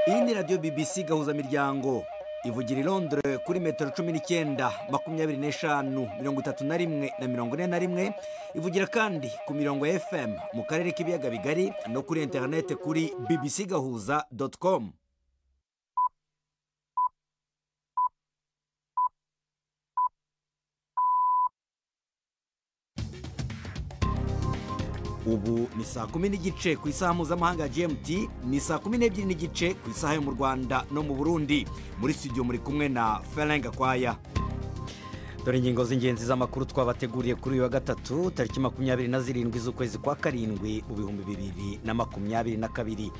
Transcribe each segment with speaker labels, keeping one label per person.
Speaker 1: ni radiyo bibisi gahuza miryango ivugira i Londres kuri metero cumi n'icyenda makumyabiri n'eshanu mirongo itatu na rimwe na mirongo ine na rimwe ivugira kandi ku mirongo ya fm mu karere k'ibiyaga bigari no kuri interinete kuri bbc gahuza doti komu ubu ni saa kumi n'igice ku isaha mpuzamahanga ya gmt ni saa kumi n'ebyiri n'igice ku isaha yo mu rwanda no mu burundi muri studio muri kumwe na ferenga kwaya dore ingingo z'ingenzi z'amakuru twabateguriye kuri uyu wa gatatu tariki makumyabiri na zirindwi z'ukwezi kwa karindwi mu bihumbi bibiri na makumyabiri na kabiri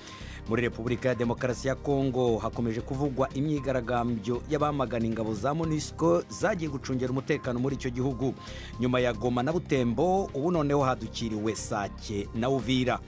Speaker 1: muri repubulika ya demokarasi ya kongo hakomeje kuvugwa imyigaragambyo y'abamagana ingabo za monisco zagiye gucungera umutekano muri icyo gihugu nyuma ya goma na butembo ubu noneho hadukiriwe sake na uvira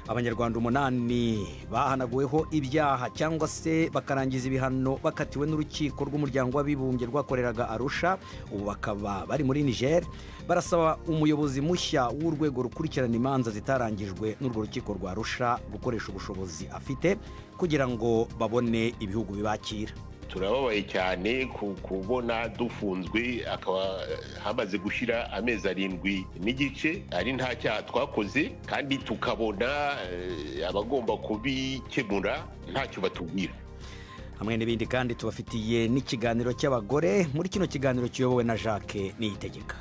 Speaker 1: abanyarwanda umunani bahanaguweho ibyaha cyangwa se bakarangiza ibihano bakatiwe n'urukiko rw'umuryango w'abibumbye rwakoreraga arusha ubu bakaba bari muri niger barasaba umuyobozi mushya w'urwego rukurikirana imanza zitarangijwe n'urwo rukiko rwa arusha gukoresha ubushobozi afite kugira ngo babone ibihugu bibakira
Speaker 2: turababaye cyane kubona dufunzwe akaba hamaze gushyira amezi arindwi n'igice ari nta cyaha twakoze kandi tukabona abagomba kubikemura ntacyo batubwira
Speaker 1: hamwe n'ibindi kandi tubafitiye n'ikiganiro cy'abagore muri kino kiganiro kiyobowe na jacques niyitegeka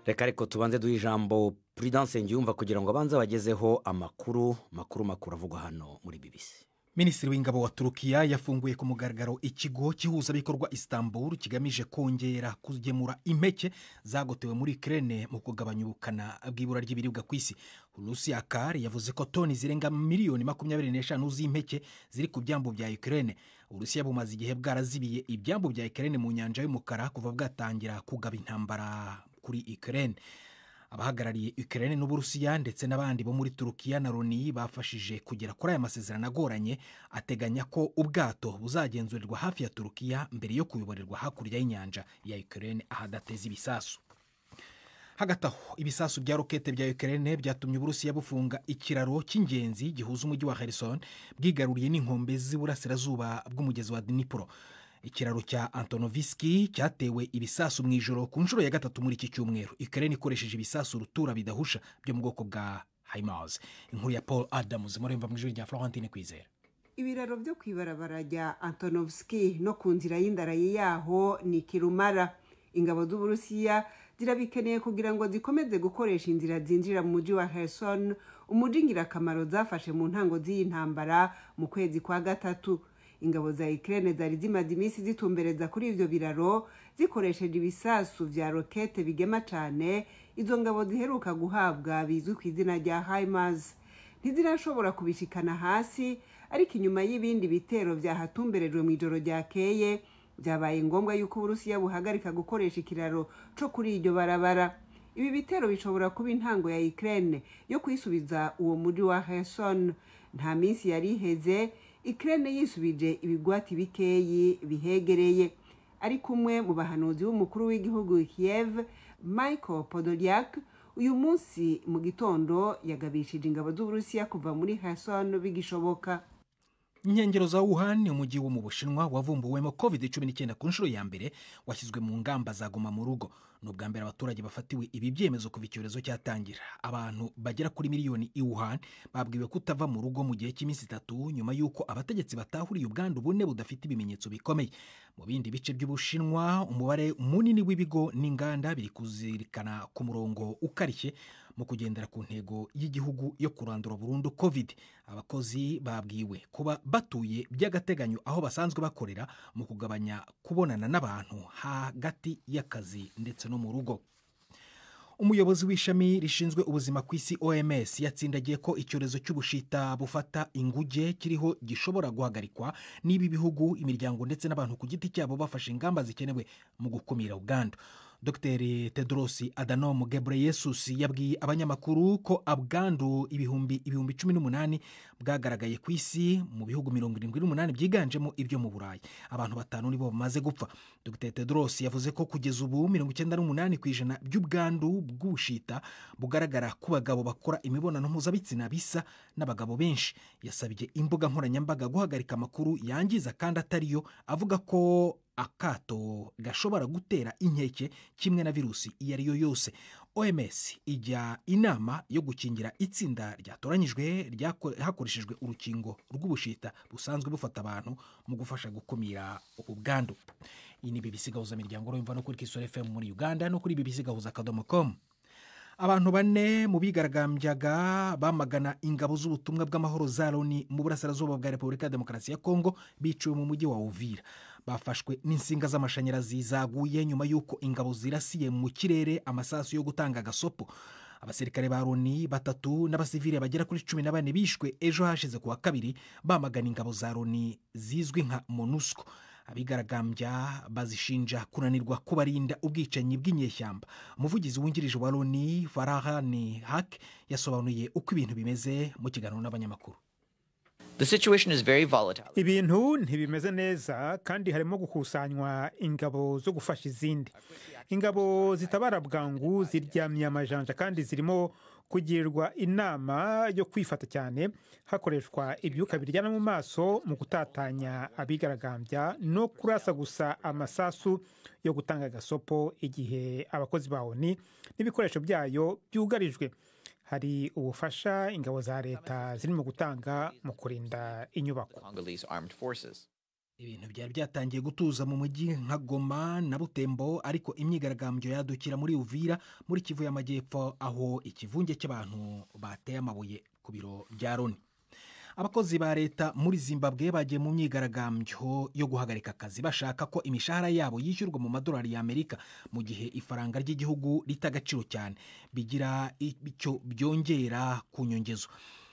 Speaker 1: reka ariko tubanze duhe ijambo prudence ngiyumva kugira ngo abanze bagezeho amakuru makuru makuru avugwa hano muri bibisi
Speaker 3: minisitiri w'ingabo wa turukiya yafunguye ku mugaragaro ikigo cy'ihuzabikorwa istanbul kigamije kongera kugemura impeke zagotewe muri kerene mu kugabanya ubukana bw'ibura ry'ibiribwa ku isi rusi akari yavuze ko toni zirenga miliyoni makumyabiri n'eshanu z'impeke ziri ku byambu bya kerene urusiya bumaze igihe bwarazibiye ibyambu bya kerene mu nyanja y'umukara kuva bwatangira kugaba intambara kuri ikirere abahagarariye ikirere n'uburusiya ndetse n'abandi bo muri turukiya na loni bafashije kugera kuri aya masezerano agoranye ateganya ko ubwato buzagenzurirwa hafi ya turukiya mbere yo kuyoborerwa hakurya y'inyanja ya ikirere ahadateza ibisasu hagati aho ibisasu bya rokete bya ikirere byatumye uburusiya bufunga ikiraro cy'ingenzi gihuza umujyi wa harrison bwigaruriye n'inkombe z'iburasirazuba bw'umugezi wa dinipuro ikiraro cya antonovisiki cyatewe ibisasu mu ijoro ku nshuro ya gatatu muri iki cyumweru ikarere ikoresheje ibisasu rutura bidahusha byo mu bwoko bwa hayimawuzi inkuru ya paul adamuzi muremba mu ijoro rya florentine kwizera
Speaker 4: ibiraro byo ku ibarabara rya antonovisiki no ku nzira y'indarayi yaho ni kirumara ingabo z'uburusiya zirabikeneye kugira ngo zikomeze gukoresha inzira zinjira mu mujyi wa herisoni umujyi ingirakamaro zafashe mu ntango z'iyi ntambara mu kwezi kwa gatatu ingabo za ikirere zari zimaze iminsi zitumbereza kuri ibyo biraro zikoresheje ibisasu bya rokete bigema cyane izo ngabo ziheruka guhabwa bizwi ku izina rya hayimazi ntizirashobora kubishikana hasi ariko inyuma y'ibindi bitero byahatumberejwe mu ijoro ryakeye byabaye ngombwa yuko uburusiya buhagarika gukoresha ikiraro cyo kuri iryo barabara ibi bitero bishobora kuba intango ya ikirere yo kwisubiza uwo muri wa hesoni nta minsi yari iheze ikirere yisubije ibigwati bikeyi bihegereye ari kumwe mu bahanuzi b'umukuru w'igihugu Kiev michael podolyak uyu munsi mu gitondo yagabishije ingabo z'uburusiya kuva muri hasano bigishoboka
Speaker 3: inkengero za wuhan umujyi wo mu bushinwa wavumbuwemo covid cumi n'icyenda ku nshuro ya mbere washyizwe mu ngamba za goma mu rugo ni ubwa mbere abaturage bafatiwe ibi byemezo kuva icyorezo cyatangira abantu bagera kuri miliyoni i wuhan babwiwe kutava mu rugo mu gihe cy'iminsi itatu nyuma y'uko abategetsi batahuriye ubwandu bune budafite ibimenyetso bikomeye mu bindi bice by'ubushinwa umubare munini w'ibigo n'inganda biri kuzirikana ku murongo ukarishye mu kugendera ku ntego y'igihugu yo kurandura burundu covid abakozi babwiwe kuba batuye by'agateganyo aho basanzwe bakorera mu kugabanya kubonana n'abantu hagati y'akazi ndetse no mu rugo umuyobozi w'ishami rishinzwe ubuzima ku isi oms yatsindagiye ko icyorezo cy'ubushita bufata inguge kiriho gishobora guhagarikwa niba ibihugu imiryango ndetse n'abantu ku giti cyabo bafashe ingamba zikenewe mu gukumira ubwandu dr tedros adanom gebreyesus yabwiye abanyamakuru ko abwandu ibihumbi ibihumbi cumi n'umunani bwagaragaye ku isi mu bihugu mirongo irindwi n'umunani byiganjemo ibyo mu burayi abantu batanu nibo bamaze gupfa dr tedros yavuze ko kugeza ubu mirongo icyenda n'umunani ku ijana by'ubwandu bw'ubushita bugaragara ku bagabo bakora imibonano mpuzabitsina bisa n'abagabo benshi yasabye imbuga nkoranyambaga guhagarika amakuru yangiza kandi atariyo avuga ko akato gashobora gutera inkeke kimwe na virusi iyo ari yo yose oms ijya inama yo gukingira itsinda ryatoranyijwe hakoreshejwe urukingo rw'ubushita busanzwe bufata abantu mu gufasha gukumira ubu bwandu iyi ni bibisi gahuza miryango urumva no kuri kisoro fm muri uganda no kuri bibisi gahuza akadomo komu abantu bane mu bigaragambyaga bamagana ingabo z'ubutumwa bw'amahoro za loni mu burasirazuba bwa repubulika ya demokarasi ya kongo biciwe mu mujyi wa uvira bafashwe n'insinga z'amashanyarazi zaguye nyuma y'uko ingabo zirasiye mu kirere amasasu yo gutanga agasopo abasirikare ba loni batatu n'abasivile bagera kuri cumi na bane bishwe ejo hashize ku wa kabiri bamagana ingabo za loni zizwi nka monusco abigaragambya bazishinja kunanirwa kubarinda ubwicanyi bw'inyeshyamba umuvugizi wungirije wa loni farahani hake yasobanuye uko ibintu bimeze mu kiganiro n'abanyamakuru
Speaker 5: ibintu ntibimeze neza kandi harimo gukusanywa ingabo zo gufasha izindi ingabo zitabara bwangu ziryamiye amajanja kandi zirimo kugirirwa inama yo kwifata cyane hakoreshwa ibyuka biryana mu maso mu gutatanya abigaragambya no kurasa gusa amasasu yo gutanga agasopo igihe abakozi ba oni n'ibikoresho byayo byugarijwe hari ubufasha ingabo za leta zirimo gutanga mu kurinda inyubako
Speaker 3: ibintu byari byatangiye gutuza mu mujyi nka goma na butembo ariko imyigaragambyo yadukira muri uvira muri kivu y'amajyepfo aho ikivunge cy'abantu bateye amabuye ku biro bya loni abakozi ba leta muri zimbabwe bagiye mu myigaragambyo yo guhagarika akazi bashaka ko imishahara yabo yishyurwa mu madolari y'amerika mu gihe ifaranga ry'igihugu rita agaciro cyane bigira icyo byongera ku nyongezo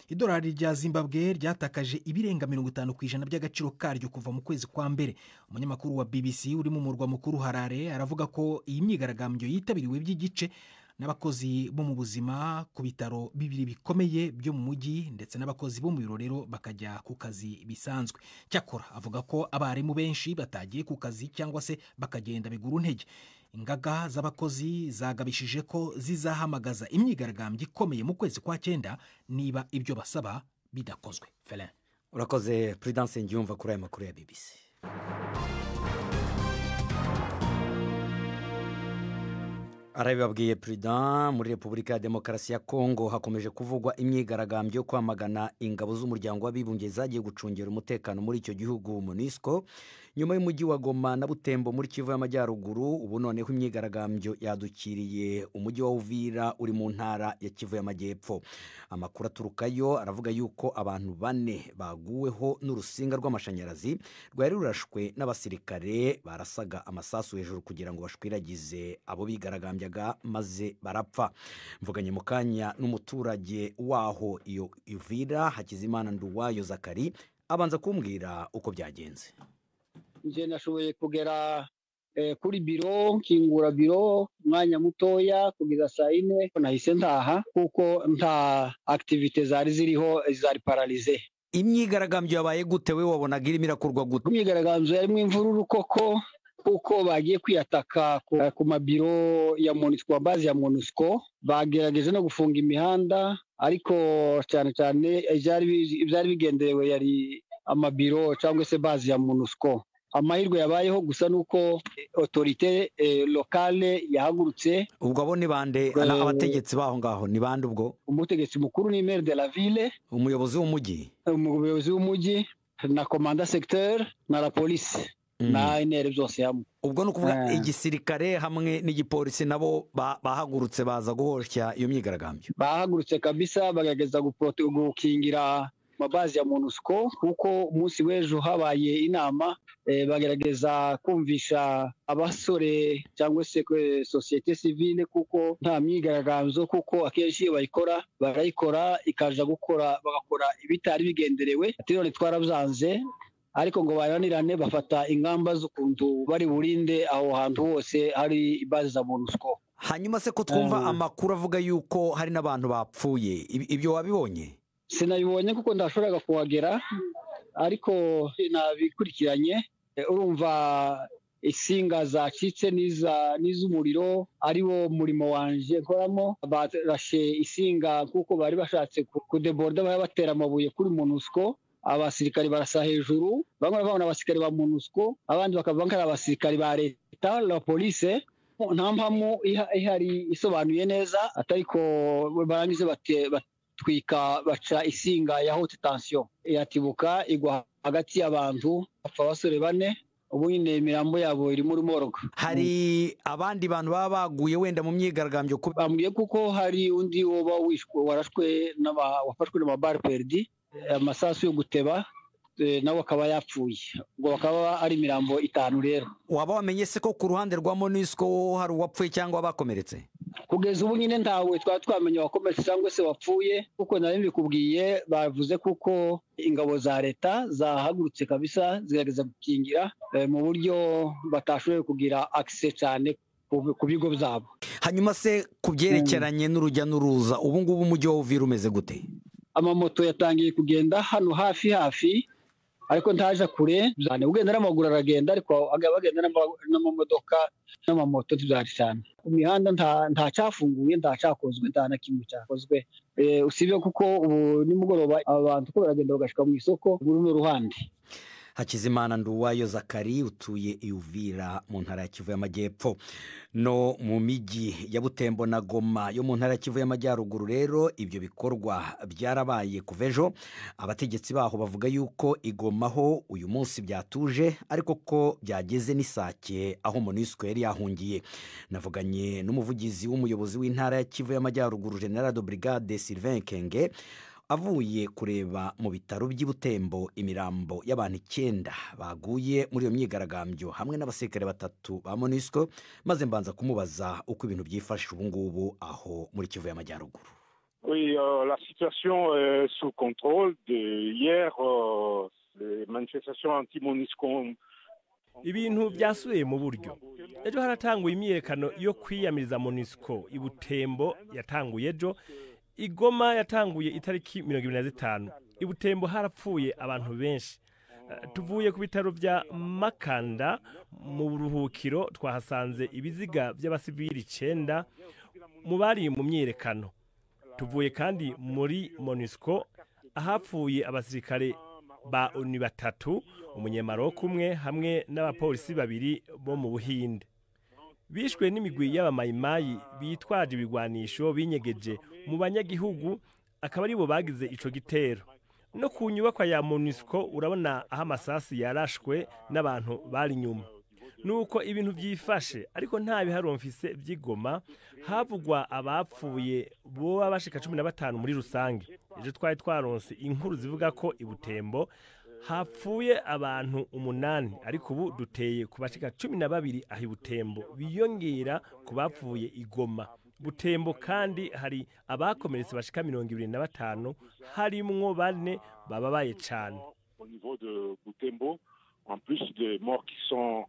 Speaker 3: idolari rya zimbabwe ryatakaje ibirenga mirongo itanu ku ijana by'agaciro karyo kuva mu kwezi kwa mbere umunyamakuru wa bbc uri mu murwa mukuru harare aravuga ko iyi myigaragambyo yitabiriwe by'igice n'abakozi bo mu buzima ku bitaro bibiri bikomeye byo mu mujyi ndetse n'abakozi bo mu birorero bakajya ku kazi bisanzwe cyakora avuga ko abarimu benshi batagiye ku kazi cyangwa se bakagenda bigura intege ingaga z'abakozi zagabishije ko zizahamagaza imyigaragambyo ikomeye mu kwezi kwa cyenda niba ibyo basaba bidakozwe
Speaker 1: ferin urakoze puridanse ngiyumva kuri aya makuru ya bbc arabibabwiye perezida muri repubulika ya demokarasi ya kongo hakomeje kuvugwa imyigaragambyo yo kwamagana ingabo z'umuryango w'abibumbye zagiye gucungira umutekano muri icyo gihugu munisiko nyuma y'umujyi wa goma na butembo muri kivu y'amajyaruguru ubu noneho imyigaragambyo yadukiriye umujyi wa uvira uri mu ntara ya kivu y'amajyepfo amakuru aturukayo aravuga yuko abantu bane baguweho n'urusinga rw'amashanyarazi rwari rurashwe n'abasirikare barasaga amasasu hejuru kugira ngo bashwiragize abo bigaragambya maze barapfa mvuganye mu kanya n'umuturage waho iyo ivira hakizimana nduwayo zakari abanza kumbwira uko byagenze
Speaker 6: njye nashoboye kugera kuri biro nkingura biro umwanya mutoya kugeza saa yine nahise ntaha kuko nta akitivite zari ziriho zari pararize
Speaker 1: imyigaragambyo yabaye gute we wabonaga irimo irakorwa gute
Speaker 6: imyigaragambyo yarimo imvururu koko kuko bagiye kwiyataka ku mabiro ya monisiko bazi ya monisiko bagerageje no gufunga imihanda ariko cyane cyane ibyari bigenderewe yari amabiro cyangwa se bazi ya monisiko amahirwe yabayeho gusa ni uko otorite lokale yahagurutse
Speaker 1: ubwo abo ni bande abategetsi baho ngaho ni bande ubwo
Speaker 6: umutegetsi mukuru ni maire de la ville
Speaker 1: umuyobozi w'umujyi
Speaker 6: umuyobozi w'umujyi na komanda segiteri na la polisi na intera zose hamwe
Speaker 1: ubwo ni ukuvuga igisirikare hamwe n'igipolisi nabo bahagurutse baza guhoshya iyo myigaragambyo
Speaker 6: bahagurutse kabisa bagagerageza gukingira amabazi ya monusco kuko umunsi w'ejo habaye inama bagerageza kumvisha abasore cyangwa se sosiyete sivile kuko nta myigaragambyo kuko akenshi iyo bayikora barayikora ikaza gukora bagakora ibitari bigenderewe ati none twarabyanze ariko ngo baranirane bafata ingamba z'ukuntu bari burinde aho hantu hose hari ibazi za monusco
Speaker 1: hanyuma se ko twumva amakuru avuga yuko hari n'abantu bapfuye Ibi- ibyo wabibonye
Speaker 6: sinabibonye kuko ndashoboraga kuhagera ariko nabikurikiranye Eh, urumva insinga zacitse n'iza- n'iz'umuriro ari wo murimo wanje nkoramo barashe insinga kuko bari bashatse ku- kudeborda bari batera amabuye kuri monusco abasirikari barasa hejuru bamwe bavanga abasirikari ba monusco abandi bakava ari abasirikari ba leta la police nta mpamvu iha- ihari isobanuye neza ariko barangize bate- bat- batwika baca isinga ya haute tension iratibuka igwa hagati y'abantu bapfa abasore bane ubu nyine imirambo yabo irimo rumoroga
Speaker 1: hari abandi bantu baba baguye wenda mu myigaragambyo kubi-
Speaker 6: bambwiye kuko hari undi woba wishwe warashwe n'aba- wafashwe n'amabari perdi amasasu yo guteba eh, nawe akaba yapfuye ubwo bakaba ari imirambo itanu rero
Speaker 1: waba wamenye se ko ku ruhande rwa monisco hari uwapfuye cyangwa abakomeretse
Speaker 6: kugeza ubu nyine ntawe twaba twamenya wakomeretse cyangwa se wapfuye kuko nari mbikubwiye bavuze kuko ingabo za leta zahagurutse kabisa zigerageza gukingira eh, mu buryo batashoboye kugira akise cyane ku- ku bigo byabo
Speaker 1: hanyuma se ku byerekeranye n'urujya n'uruza ubu ngubu umujyi wa uvira umeze gute
Speaker 6: amamoto yatangiye kugenda hano hafi hafi ariko ntaje kure cyane ugenda n'amaguru aragenda ariko aga- bagenda n'ama- n'amamodoka n'amamoto ntibyari cyane imihanda nta- ntacafunguye ntacakozwe nta na kimwe cyakozwe Eh, usibye kuko ubu nimugoroba abantu uko baragenda bagashika mu isoko muri runo ruhande
Speaker 1: hakizimana nduwayo zakari utuye iyuvira mu ntara ya kivu y'amajyepfo no mu mijyi ya butembo na goma yo mu ntara ya kivu y'amajyaruguru rero ibyo bikorwa byarabaye kuva ejo abategetsi baho bavuga yuko igomaho uyu munsi byatuje ariko ko byageze n'isake aho monisco yari yahungiye navuganye n'umuvugizi w'umuyobozi w'intara ya kivu y'amajyaruguru generado brigade sylvain kenge avuye kureba mu bitaro by'i Butembo imirambo y'abantu icyenda baguye muri iyo myigaragambyo hamwe n'abasirikare batatu ba monisco maze mbanza kumubaza uko ibintu byifashe ubu ngubu aho muri kivu y'amajyaruguru
Speaker 7: Oui, euh, la situation est sous contrôle. De hier, euh, les manifestations anti-MONUSCO.
Speaker 8: Ibintu byasubiye mu buryo. ejo haratanguye imyiyerekano yo kwiyamiriza monisco ibutembo yatanguye ejo igoma yatanguye itariki mirongo ibiri na zitanu ibutembo harapfuye abantu benshi Eh, tuvuye ku bitaro bya makanda mu buruhukiro twahasanze ibiziga by'abasivili icyenda mu bari mu myiyerekano tuvuye kandi muri monisco ahapfuye abasirikare ba oni batatu umunyamaroku umwe hamwe n'abapolisi babiri bo mu buhinde bishwe n'imigwi y'abamayimayi bitwaje ibigwanisho binyegeje mu banyagihugu akaba aribo bagize ico gitero no ku nyubakwa ya monisco urabona aho amasasi yarashwe n'abantu bari inyuma nuko ibintu byifashe ariko nta biharomfise by'igoma havugwa abapfuye boba bashika cumi na batanu muri rusange ejo twari twaronse inkuru zivuga ko ibutembo hapfuye abantu umunani ariko ubu duteye ku bashika cumi na babiri aho ibutembo biyongera ku bapfuye igoma butembo kandi hari abakomeretse bashika mirongo ibiri na batanu harimwo bane bababaye cane
Speaker 7: Au niveau de Butembo, en plus des morts qui sont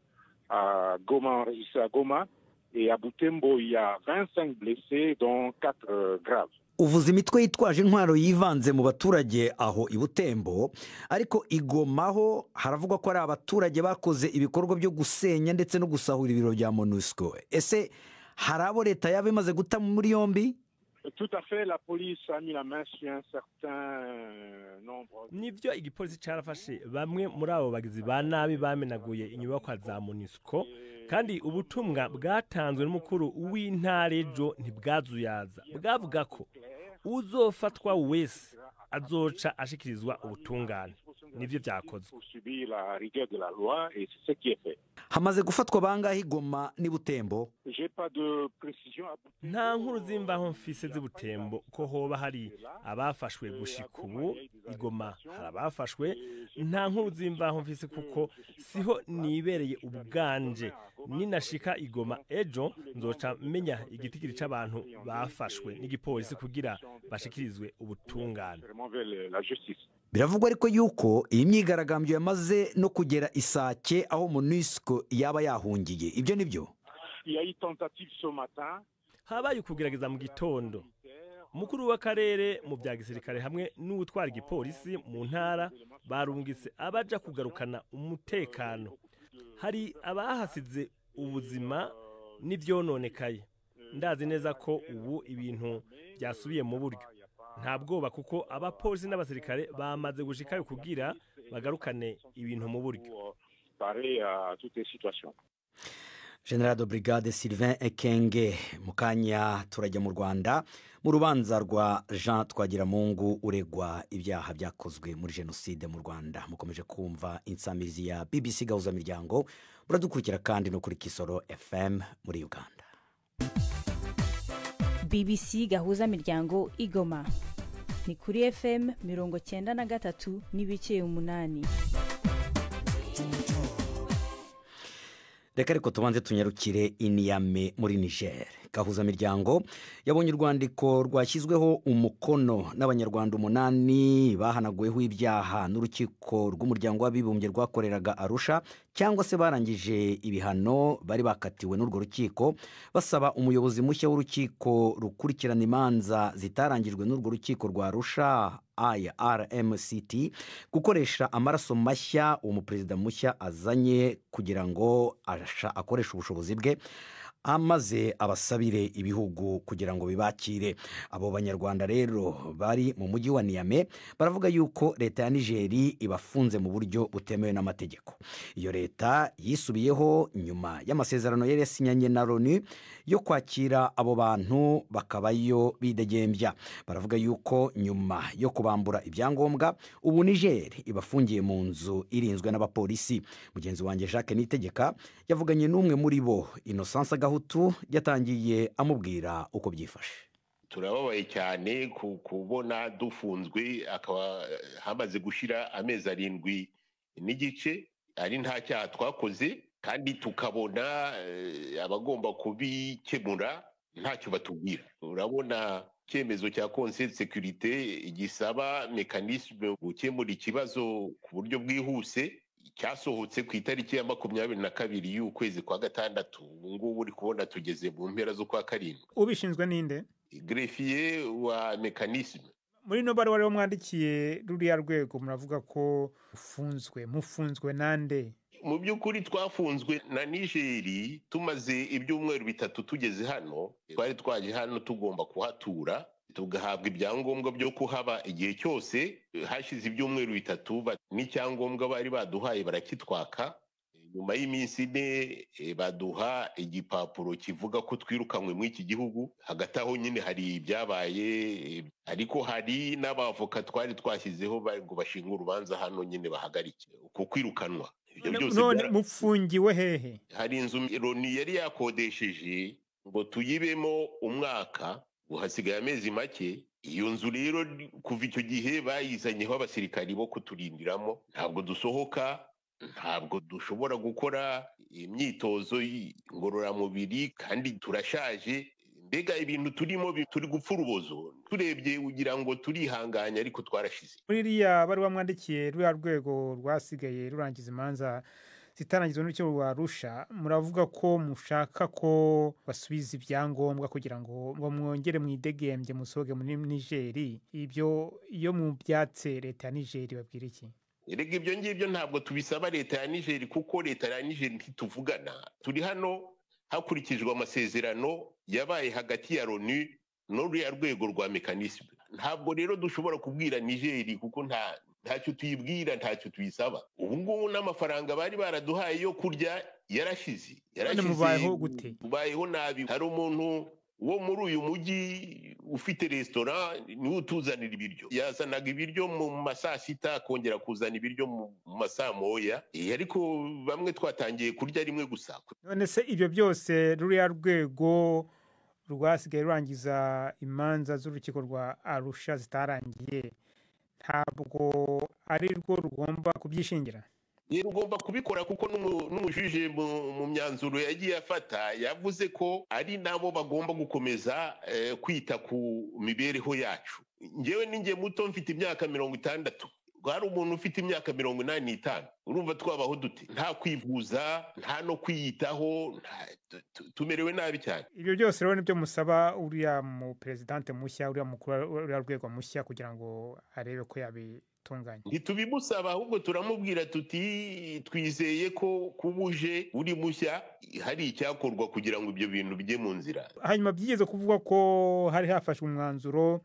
Speaker 7: à Goma, enregistrés à Goma, et à Butembo, il y a 25 blessés, dont 4 graves.
Speaker 1: uvuze imitwe yitwaje intwaro yivanze mu baturage aho i butembo ariko igomaho haravugwa ko ari abaturage bakoze ibikorwa byo gusenya ndetse no gusahura ibiro bya monisco ese hari abo leta yaba imaze guta muri yombi
Speaker 7: Tout à fait, la police a mis la main sur un certain euh, nombre.
Speaker 8: nibyo igipolisi carafashe bamwe muri abo bagizi ba nabi bamenaguye inyubakwa za monisco kandi ubutumwa bwatanzwe n'umukuru w'intara ejo ntibwazuyaza bwavuga ko uzofatwa wese azoca ashikirizwa ubutungane nibyo byakozwe
Speaker 7: Pour subir la rigueur de la loi, et c'est ce qui est fait.
Speaker 1: hamaze gufatwa bangahe igoma n'i butembo
Speaker 7: J'ai pas de précision à Butembo.
Speaker 8: nta nkuru zimvaho mfise z'ubutembo ko hoba hari abafashwe gushika ubu igoma hari abafashwe nta nkuru zimvaho mfise kuko siho nibereye ubuganje ninashika igoma ejo nzoca menya igitigiri c'abantu bafashwe n'igipolisi kugira bashikirizwe ubutungane
Speaker 7: Vraiment vers le- la justice.
Speaker 1: biravugwa ariko yuko iyi myigaragambyo yamaze no kugera isake aho munisiko yaba yahungiye ibyo ni byo
Speaker 8: habaye ukugerageza mu gitondo umukuru w'akarere mu bya gisirikare hamwe n'uwutwara igipolisi mu ntara barungitse abaja kugarukana umutekano hari abahasize ubuzima n'ibyononekaye ndazi neza ko ubu ibintu byasubiye mu buryo nta bwoba kuko abapolisi n'abasirikare bamaze gushikayo kugira bagarukane ibintu mu buryo
Speaker 1: general de brigade sylvain ekenge mu kanya turajya mu rwanda mu rubanza rwa jean twagiramungu uregwa ibyaha byakozwe muri jenoside mu rwanda mukomeje kumva insamizi ya bbc gahuzamiryango muradukurikira kandi no kuri kisoro fm muri uganda
Speaker 9: bbc gahuzamiryango igoma ni kuri fm mirongo cyenda na gatatu n'ibice umunani
Speaker 1: reka ariko tubanze tunyarukire iniyame muri niger gahuzamiryango yabonye urwandiko rwashyizweho umukono n'abanyarwanda umunani bahanaguweho ibyaha n'urukiko rw'umuryango w'abibumbye rwakoreraga arusha cyangwa se barangije ibihano bari bakatiwe n'urwo rukiko basaba umuyobozi mushya w'urukiko rukurikirana imanza zitarangijwe n'urwo rukiko rwa arusha irmct gukoresha amaraso mashya uwo muperezida mushya azanye kugira ngo akoreshe ubushobozi bwe amaze abasabire ibihugu kugira ngo bibakire abo banyarwanda rero bari mu mujyi wa niyame baravuga yuko leta ya nigeri ibafunze mu buryo butemewe n'amategeko iyo leta yisubiyeho nyuma y'amasezerano yari yasinyanye na loni yo kwakira abo bantu bakabayo bidegembya baravuga yuko nyuma yo kubambura ibyangombwa ubu nigeri ibafungiye mu nzu irinzwe n'abapolisi mugenzi wanjye jacques nitegeka yavuganye n'umwe muri bo inosansi gahutu yatangiye amubwira uko byifashe
Speaker 2: turababaye cyane kubona dufunzwe akaba hamaze gushyira amezi arindwi n'igice ari nta cyaha twakoze kandi tukabona abagomba kubikemura ntacyo batubwira urabona icyemezo cya konseri sekirite gisaba mekanisme gukemura ikibazo ku buryo bwihuse cyasohotse ku itariki ya makumyabiri na kabiri y'ukwezi kwa gatandatu ubu ngubu uri kubona tugeze mu mpera z'ukwa karindwi
Speaker 5: ubishinzwe ninde
Speaker 2: grefiye wa mekanisme
Speaker 5: muri ino baruwa rero mwandikiye ruriya rwego muravuga ko ufunzwe mufunzwe nande
Speaker 2: mu by'ukuri twafunzwe na nigeri tumaze ibyumweru bitatu tugeze hano twari twaje hano tugomba kuhatura tugahabwa ibyangombwa byo kuhaba igihe cyose hashize ibyumweru bitatu n'icyangombwa bari baduhaye barakitwaka nyuma y'iminsi ine baduha igipapuro kivuga ko twirukanywe muri iki gihugu hagati aho nyine hari ibyabaye ariko hari n'abavoka twari twashyizeho ngo bashinge urubanza hano nyine bahagarike ku kwirukanwa
Speaker 5: none mufungiwe hehe
Speaker 2: hari inzu loni yari yakodesheje ngo tuyibemo umwaka uhasigaye amezi make iyo nzu rero kuva icyo gihe bayizanyeho abasirikari bo kuturindiramo ntabwo dusohoka ntabwo dushobora gukora imyitozo ngororamubiri kandi turashaje mbega ibintu turimo turi gupfa urubozo turebye ugira ngo turihanganye ariko twarashize
Speaker 5: muri iriya baruwa mwandikiye ruriya rwego rwasigaye rurangiza imanza zitarangizwa n'urukiko rwa arusha muravuga ko mushaka ko basubiza ibyangombwa kugira ngo ngo mwongere mwidegembye musohoke muri nigeri ibyo iyo mubyatse leta ya nigeri babwira iki
Speaker 2: erega ibyo ngibyo ntabwo tubisaba leta ya nigeri kuko leta ya nigeri ntituvugana turi hano hakurikijwe amasezerano yabaye hagati ya loni n'uriya rwego rwa mekanisme ntabwo rero dushobora kubwira nigeri kuko nta ntacyo tuyibwira ntacyo tuyisaba ubu ngubu n'amafaranga bari baraduhaye yo kurya yarashize yarashize
Speaker 5: mubayeho gute
Speaker 2: mubayeho nabi hari umuntu wo muri uyu mujyi ufite resitora niwe utuzanira ibiryo yazanaga ibiryo mu ma saa sita akongera kuzana ibiryo mu ma saa moya ariko bamwe twatangiye kurya rimwe gusa
Speaker 5: none se ibyo byose ruriya rwego rwasigaye rurangiza imanza z'urukiko rwa arusha zitarangiye ntabwo ari rwo rugomba kubyishingira
Speaker 2: rugomba kubikora kuko n'umujuje mu myanzuro yagiye afata yavuze ko ari nabo bagomba gukomeza kwita ku mibereho yacu ngewe n'inge muto mfite imyaka mirongo itandatu hari umuntu ufite imyaka mirongo inani n'itanu urumva twabaho dute nta kwivuza nta no kwiyitaho nta- tu- tu- tumerewe nabi cyane
Speaker 5: ibyo byose rero nibyo musaba uriya mu perezidante mushya uriya mukuru uriya rwego mushya kugira ngo arebe ko yabitunganya
Speaker 2: ntitubimusaba ahubwo turamubwira tuti twizeye ko kuba uje uri mushya hari icyakorwa kugira ngo ibyo bintu bijye mu nzira
Speaker 5: hanyuma byigeze kuvugwa ko hari hafashwe umwanzuro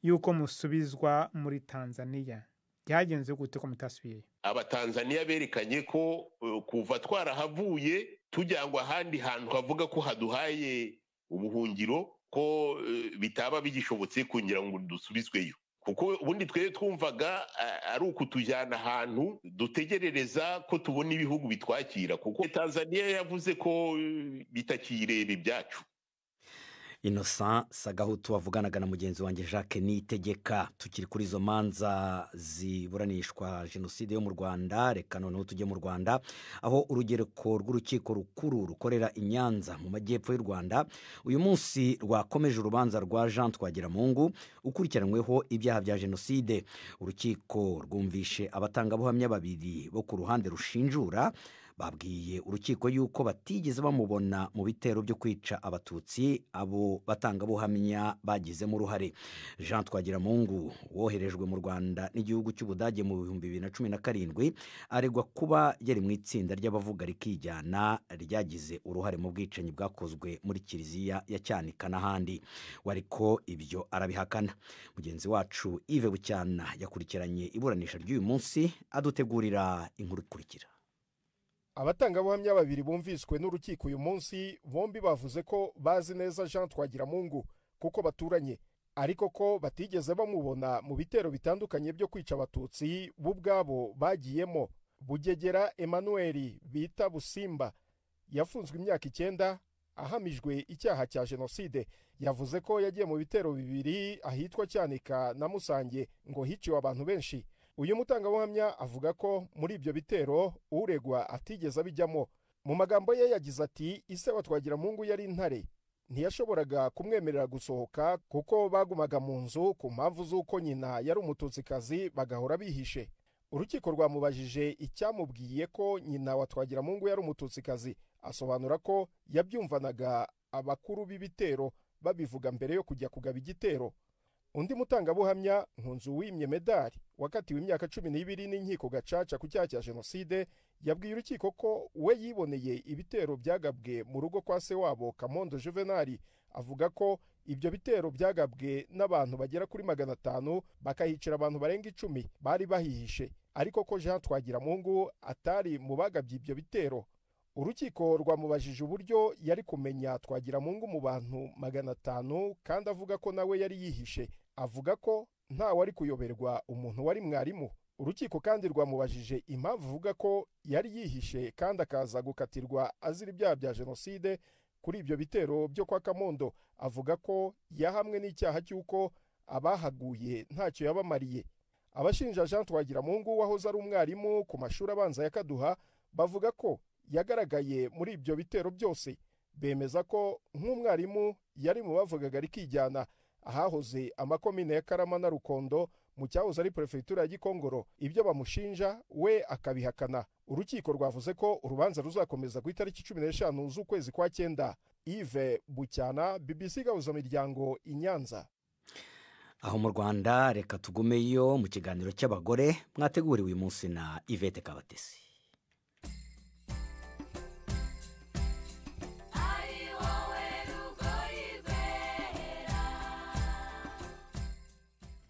Speaker 5: y'uko musubizwa muri tanzaniya byagenze gute ko mutasubiyeyo
Speaker 2: abatanzaniya berekanye ko eh, kuva twarahavuye tujyangwa ahandi hantu havuga ko haduhaye ubuhungiro ko eh, bitaba bigishobotse kugira ngo dusubizweyo kuko ubundi twebwe twumvaga eh, ari ukutujyana ahantu dutegerereza ko tubona ibihugu bitwakira kuko tanzaniya yavuze ko eh, bitakireba ibyacu
Speaker 1: innocent sagahutu wavuganaga na mugenzi wanjye jacques nitegeka tukiri kuri izo manza ziburanishwa jenoside yo mu rwanda reka noneho tujye mu rwanda aho urugereko rw'urukiko rukuru rukorera i nyanza mu majyepfo y'u rwanda uyu munsi rwakomeje urubanza rwa jean twagiramungu ukurikiranyweho ibyaha bya jenoside urukiko rwumvishe abatangabuhamya babiri bo ku ruhande rushinjura babwiye urukiko yuko batigeze bamubona mu bitero byo kwica abatutsi abo batangabuhamya bagizemo uruhare jean twagiramungu woherejwe mu rwanda n'igihugu cy'ubudage mu bihumbi bibiri na cumi na karindwi aregwa kuba yari mu itsinda ry'abavuga rikijyana ryagize uruhare mu bwicanyi bwakozwe muri kiliziya ya cyanika n'ahandi we ariko ibyo arabihakana mugenzi wacu ive bucyana yakurikiranye iburanisha ry'uyu munsi adutegurira inkuru ikurikira
Speaker 10: abatangabuhamya babiri bumviswe n'urukiko uyu munsi bombi bavuze ko bazi neza jean twagiramungu kuko baturanye ariko ko batigeze bamubona mu bitero bitandukanye byo kwica abatutsi bo ubwabo bagiyemo bugegera emmanuel bita busimba yafunzwe imyaka icyenda ahamijwe icyaha cya jenoside yavuze ko yagiye mu bitero bibiri ahitwa cyanika na musange ngo hiciwe abantu benshi uyu mutangabuhamya avuga ko muri ibyo bitero uregwa atigeze abijyamo mu magambo ye yagize ati ise wa twagiramungu yari intare ntiyashoboraga kumwemerera gusohoka kuko bagumaga mu nzu ku mpamvu z'uko nyina yari umututsikazi bagahora bihishe urukiko rwamubajije icyamubwiye ko nyina wa twagiramungu yari umututsikazi asobanura ko yabyumvanaga abakuru b'ibitero babivuga mbere yo kujya kugaba igitero undi mutangabuhamya nkunzu wimye medali wakatiwe imyaka cumi n'ibiri n'inkiko gacaca ku cyaha cya jenoside yabwiye urukiko ko we yiboneye ibitero byagabwe mu rugo kwa se wabo kamondo juvenali avuga ko ibyo bitero byagabwe n'abantu bagera kuri magana atanu bakahicira abantu barenga icumi bari bahihishe ariko ko jean twagiramungu atari mu bagabye ibyo bitero urukiko rwamubajije uburyo yari kumenya twagiramungu mu bantu magana atanu kandi avuga ko nawe yari yihishe avuga ko ntawe ari kuyoberwa umuntu wari mwarimu urukiko kandi rwamubajije impamvu avuga ko yari yihishe kandi akaza gukatirwa azira ibyaha bya jenoside kuri ibyo bitero byo kwa kamondo avuga ko yahamwe n'icyaha cy'uko abahaguye ntacyo yabamariye abashinja jean twagiramungu wahoze ari umwarimu ku mashuri abanza ya kaduha bavuga ko yagaragaye muri ibyo bitero byose bemeza ko nk'umwarimu yari mu bavugaga rikijyana ahahoze amakomine ya karama na rukondo mu cyahoze ari perefegitura ya gikongoro ibyo bamushinja we akabihakana urukiko rwavuze ko urubanza ruzakomeza ku itariki cumi n'eshanu z'ukwezi kwa cyenda ive bucyana bbc gahuzamiryango i nyanza
Speaker 1: aho mu rwanda reka tugumeyo mu kiganiro cy'abagore mwateguriwe uyu munsi na ivete kabatesi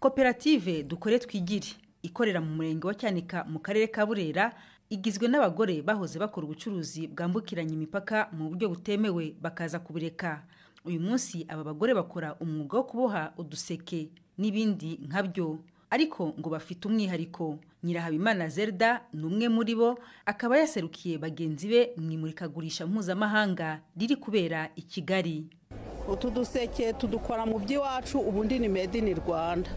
Speaker 11: koperative dukore twigire ikorera mu murenge wa cyanika mu karere ka burera igizwe n'abagore bahoze bakora ubucuruzi bwambukiranya imipaka mu buryo butemewe bakaza kubureka uyu munsi aba bagore bakora umwuga wo kuboha uduseke n'ibindi nkabyo ariko ngo bafite umwihariko nyirahabimana zerda ni umwe muri bo akaba yaserukiye bagenzi be mu imurikagurisha mpuzamahanga riri kubera i kigali
Speaker 12: utu duseke tudukora mu by'iwacu ubundi ni made in rwanda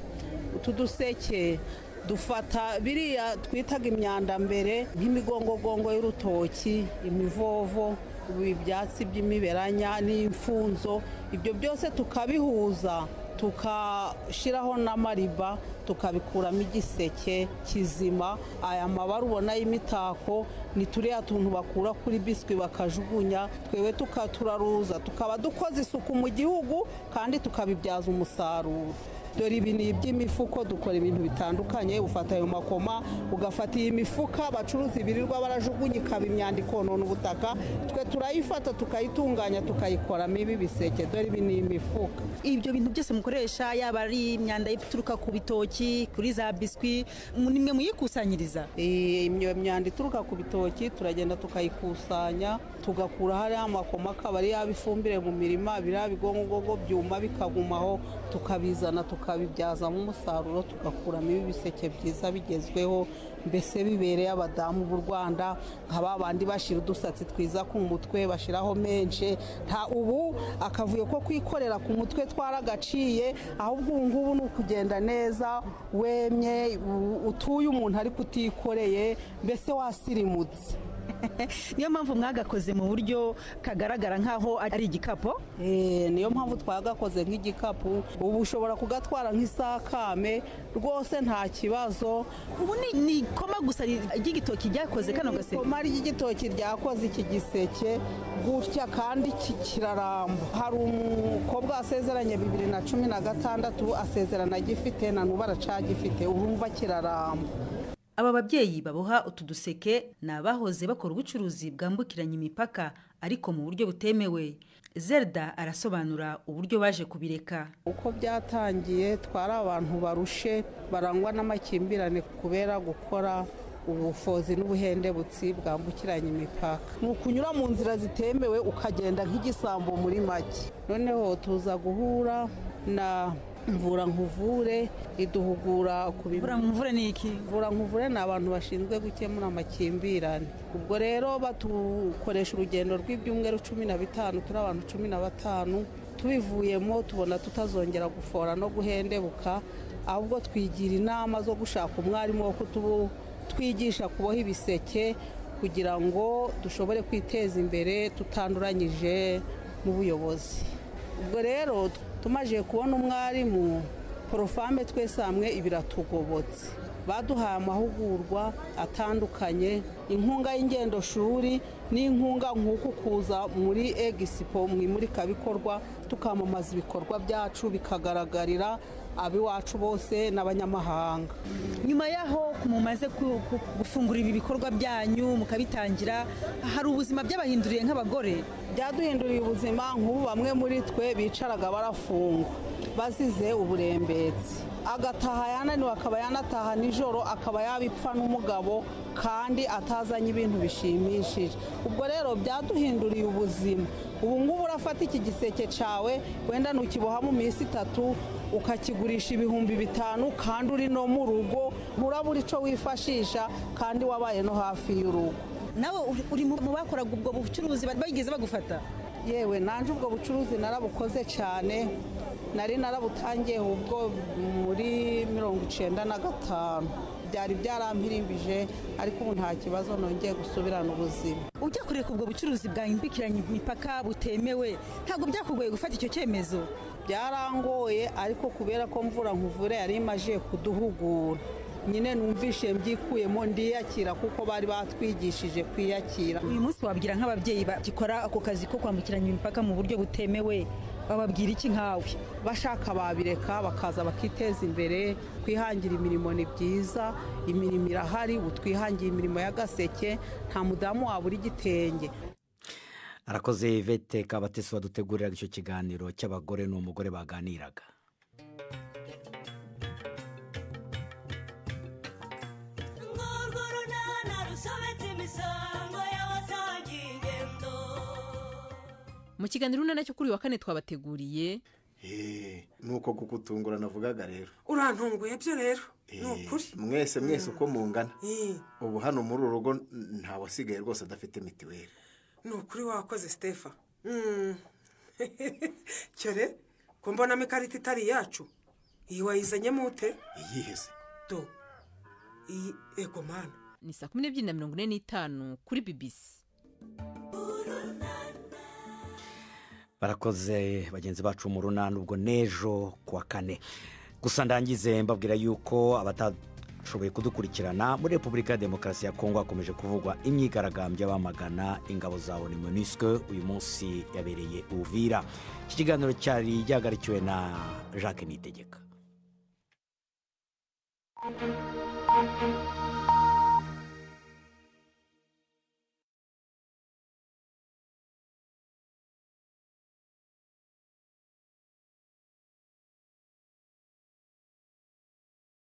Speaker 12: utu duseke dufata biriya twitaga imyanda mbere nk'imigongogongo y'urutoki imivovo ibi byatsi by'imiberanya n'imfunzo ibyo byose tukabihuza tukashyiraho n'amariba tukabikuramo igiseke kizima aya mabara ubona y'imitako ni turiya tuntu bakura kuri biswi bakajugunya twebwe tukaturaruza tukaba dukoze isuku mu gihugu kandi tukabibyaza umusaruro dore ibi ni iby'imifuko dukora ibintu bitandukanye ufata ayo makoma ugafata iyi mifuka bacuruza ibirirwa barajugunya ikaba imyanda ikonona ubutaka twe turayifata tukayitunganya tukayikoramo ibi biseke dore ibi ni imifuka
Speaker 11: ibyo bintu byose mukoresha yaba ari imyanda ituruka ku bitoki kuri za biswi nimwe muyikusanyiriza
Speaker 12: iyo myanda ituruka ku bitoki turagenda tukayikusanya tugakura hariya amakoma akaba ari yaba ifumbire mu mirima biriya bigongogongo byuma bikagumaho tukabizana tukabibyazamo umusaruro tugakuramo ibi biseke byiza bigezweho mbese bibereye abadamu b'u rwanda nka ba bandi bashyira udusatsi twiza ku mutwe bashyiraho menshi nta ubu akavuyo ko kwikorera ku mutwe twaragaciye ahubwo ubu ngubu ni ukugenda neza wemye utuye umuntu ariko utikoreye mbese wasirimutse
Speaker 11: niyo mpamvu mwagakoze mu buryo kagaragara nk'aho ari igikapu
Speaker 12: niyo mpamvu twagakoze nk'igikapu ubu ushobora kugatwara nk'isakame rwose nta kibazo
Speaker 11: ubu ni ikoma gusa ry'igitoki ryakoze kano gaseke
Speaker 12: ikoma ry'igitoki ryakoze iki giseke gutya kandi kiraramba hari umukobwa wasezeranye bibiri na cumi na gatandatu asezerana agifite na n'ubu aracagifite urumva kiraramba
Speaker 11: aba babyeyi baboha utu duseke ni abahoze bakora ubucuruzi bwambukiranya imipaka ariko mu buryo butemewe Zelda arasobanura uburyo baje kubireka
Speaker 12: uko byatangiye twari abantu barushe barangwa n'amakimbirane kubera gukora ubufozi n'ubuhendebutsi bwambukiranya imipaka ni ukunyura mu nzira zitemewe ukagenda nk'igisambo muri make noneho tuza guhura na mvura nkuvure iduhugura ku
Speaker 11: mvura nkuvure ni iki
Speaker 12: mvura nkuvure ni abantu bashinzwe gukemura amakimbirane ubwo rero batukoresha urugendo rw'ibyumweru cumi na bitanu turi abantu cumi na batanu tubivuyemo tubona tutazongera gufora no guhendebuka ahubwo twigira inama zo gushaka umwarimu wo kutwigisha kuboha ibiseke kugira ngo dushobore kwiteza imbere tutanduranyije n'ubuyobozi ubwo rero tumaze kubona umwarimu porofame twese hamwe biratugobotse baduhaye amahugurwa atandukanye inkunga y'ingendoshuri n'inkunga nk'uku kuza muri egisipo mu imurikabikorwa tukamamaza ibikorwa byacu bikagaragarira abiwacu bose n'abanyamahanga
Speaker 11: nyuma y'aho mumaze gufungura ibi bikorwa byanyu mukabitangira hari ubuzima byabahinduriye nk'abagore
Speaker 12: byaduhinduriye ubuzima nk'ubu bamwe muri twe bicaraga barafungwa bazize uburembetsi agataha yananiwe akaba yanataha nijoro akaba yabipfa n'umugabo kandi atazanye ibintu bishimishije ubwo rero byaduhinduriye ubuzima ubu ngubu urafata iki giseke cyawe wenda ntukiboha mu minsi itatu ukakigurisha ibihumbi bitanu kandi uri no mu rugo nturabura icyo wifashisha kandi wabaye no hafi y'urugo
Speaker 11: nawe uri mu bakoraga ubwo bucuruzi bageze bagufata
Speaker 12: yewe nanjye ubwo bucuruzi narabukoze cyane nari narabutangiye ubwo muri mirongo icyenda na gatanu byari byarampirimbije ariko ubu nta kibazo nongeye gusubirana ubuzima
Speaker 11: ujya kureka ubwo bucuruzi bwambukiranya imipaka butemewe ntabwo byakugoye gufata icyo cyemezo
Speaker 12: byarangoye ariko kubera ko mvura nkuvure yari imaje kuduhugura nyine numvishe mbyikuyemo ndiyakira kuko bari batwigishije kwiyakira
Speaker 11: uyu munsi wabwira nk'ababyeyi bagikora ako kazi ko kwambukiranya imipaka mu buryo butemewe bababwira iki nkawe
Speaker 12: bashaka babireka bakaza bakiteza imbere kwihangira imirimo ni byiza imirimo irahari ubu twihangiye imirimo y'agaseke nta mudamu wabura igitenge
Speaker 1: arakoze vete kabatesi baduteguriraga icyo kiganiro cy'abagore n'umugore baganiraga
Speaker 13: mu kiganiro urunana cyo kuri wa kane twabateguriye
Speaker 14: nuko kugutungura navugaga rero
Speaker 15: urantunguye byo rero ni ukuri
Speaker 14: mwese mwese uko mungana ubu hano muri uru rugo ntawasigaye rwose adafite mitiweli
Speaker 15: ni ukuri wakoze sitefa cyore ko mbonamo ikarita itari iyacu iyi wayizanyemo ute
Speaker 14: iyihese
Speaker 15: do iyi ego mana
Speaker 13: ni saa kumi n'ebyiri na mirongo ine n'itanu kuri bibisi
Speaker 1: barakoze bagenzi bacu mu runani ubwo n'ejo kuwa kane gusa ndangize mbabwira yuko abatashoboye kudukurikirana muri repubulika ya demokarasi ya kongo hakomeje kuvugwa imyigaragambyo y'abamagana ingabo za oni monisike uyu munsi yabereye uvira iki kiganiro cyari gihagarikiwe na jacques nitegeka